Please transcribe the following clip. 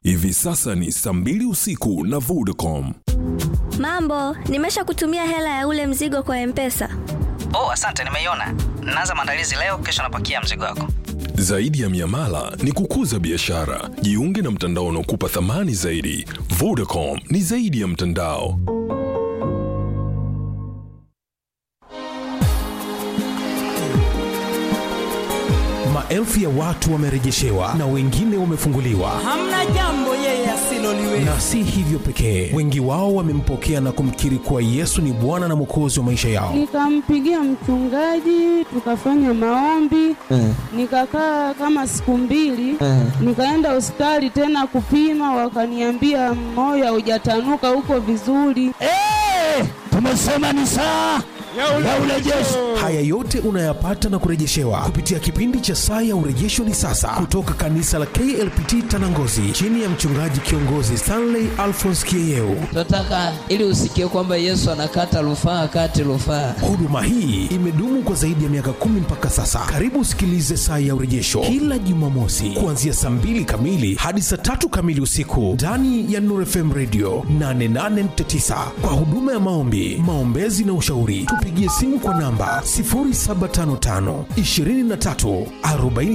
Hivi sasa ni saa mbili usiku na Vodacom. Mambo, nimesha kutumia hela ya ule mzigo kwa Mpesa. Oh, asante, nimeiona. Naanza maandalizi leo, kesho napakia mzigo wako. Zaidi ya miamala ni kukuza biashara. Jiunge na mtandao unaokupa thamani zaidi. Vodacom ni zaidi ya mtandao. Maelfu ya watu wamerejeshewa na wengine wamefunguliwa. hamna jambo yeye asiloliweza. Na si hivyo pekee, wengi wao wamempokea na kumkiri kuwa Yesu ni Bwana na Mwokozi wa maisha yao. Nikampigia mchungaji, tukafanya maombi, nikakaa kama siku mbili, nikaenda hospitali tena kupima, wakaniambia moyo haujatanuka, uko vizuri. Tumesema ni saa ya urejesho. Haya yote unayapata na kurejeshewa kupitia kipindi cha Saa ya Urejesho ni sasa, kutoka kanisa la KLPT Tanangozi, chini ya mchungaji kiongozi Stanley Alphonse Kieyeu. tunataka ili usikie kwamba Yesu anakata rufaa kati rufaa. Huduma hii imedumu kwa zaidi ya miaka kumi mpaka sasa. Karibu usikilize Saa ya Urejesho kila Jumamosi kuanzia saa mbili kamili hadi saa tatu kamili usiku ndani ya Nuru FM Radio 88.9 kwa huduma ya maombi, maombezi na ushauri. Tupigie simu kwa namba 0755 23 40